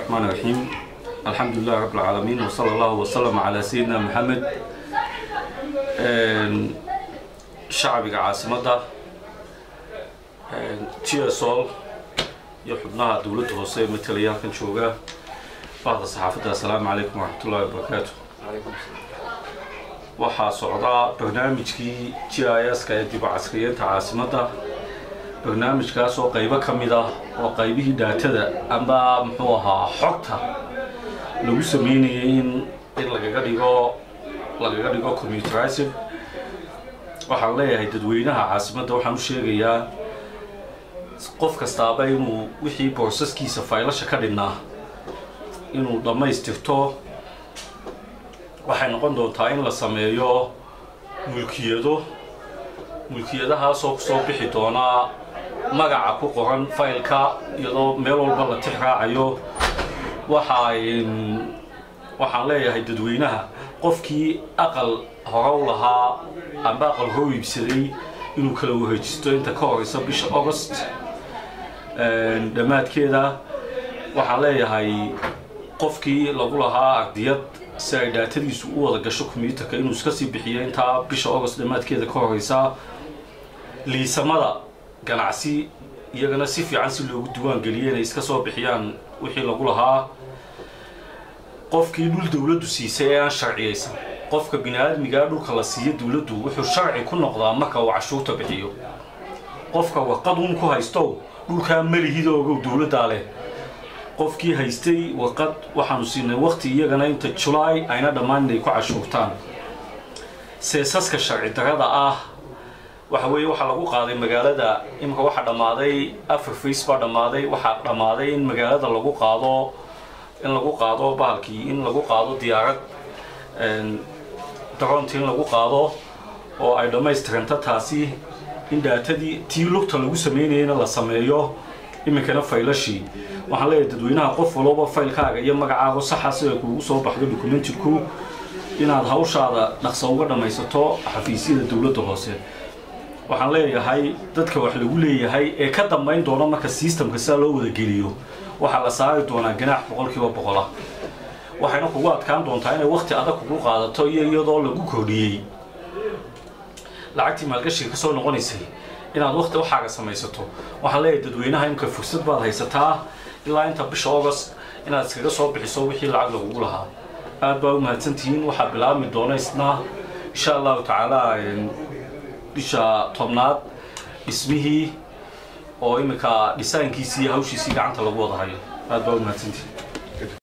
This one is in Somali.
الرحمن الرحيم الحمد لله رب العالمين وصلى الله وسلم على سيدنا محمد shacbiga caasimadda gsol iyo xubnaha dowladda hoose ee matalaya halkan jooga bahda saxaafadda assalaamu calaykum waraxmatullahi wabarakaatu waxaa socdaa barnaamijkii g i s ka ee dib u casriyeynta caasimadda barnaamijkaas oo qaybo ka mid ah oo qaybihii dhaatada ama muxuu ahaa xogta lagu sameynayay in in lagaga dhigo lagaga dhigo commuterizing waxaan leeyahay dadweynaha caasimadda waxaan u sheegayaa qof kastaaba inuu wixii boosaskiisa faylasha ka dhinnaa inuu dhammaystirto waxay noqon doontaa in la sameeyo mulkiyado mulkiyadahaasoo kusoo bixi doonaa magaca ku qoran faylka iyadoo meel walba la tix raacayo waxa waxaan leeyahay dadweynaha qofkii aqal horow lahaa amba aqal hor iibsaday inuu kala wareejisto inta ka horeysa bisha august dhammaadkeeda waxaan leeyahay qofkii lagu lahaa ardiyad si ay dhaatadiisu u wada gasho combyuutarka inuu iska sii bixiyo intaa bisha august dhammaadkeeda ka horeysa liisamada ganacsi iyagana si fiican si loogu diwaan geliyo inay iska soo bixiyaan wixii lagu lahaa qofkii dhul dowladdu siisay ee aan sharciyaysan qofka bini aadmigaa dhulka la siiyo dowladdu wuxuu sharci ku noqdaa marka uu cashuurta bixiyo qofka warqad uun ku haystow dhulkaa malihida ogow dowladdaa leh qofkii haystay warqad waxaanu siinay waqti iyagana inta julaay ayna dhammaan inay ku cashuurtaan seesaska sharci darada ah waxa weeye waxaa lagu qaaday magaalada imika waxaa dhammaaday afar face baa dhammaaday waxaa dhammaaday in magaalada lagu qaado in lagu qaado bahalkii in lagu qaado diyaarad daroontii in lagu qaado oo ay dhammaystiranta taasi in dhaatadii tii lugta lagu sameynayana la sameeyo iminkana faylashii waxaan leeyahay dadweynaha qof walooba faylkaaga iyo magacaago saxa sida kuugu soo baxdo documentidku inaad hawshaada dhaqso uga dhammaysato xafiisyada dowladda hoose waxaan leeyahay dadka wax lagu leeyahay ee ka dambayn doona marka systemka sidaa loo wada geliyo waxaa la saari doonaa ganaax boqolkiiba boqola waxayna kugu adkaan doontaa inay wakti adag kugu qaadato iyo iyadoo lagu kordhiyey lacagtii maalgashiga ka soo noqonaysay inaad wakti waxaaga samaysato waxaan leeyahay dadweynaha imka fursad baad haysataa ilaa inta bisha august inaad iskaga soo bixiso wixii lacag lagugu lahaa aad baa u mahadsantihiin waxaa bilaabmi doona isna insha allahu tacaala bisha tobnaad dhismihii oo iminka dhisaankiisii iyo hawshiisii gacanta lagu wada hayo aad baa u mahadsantihiin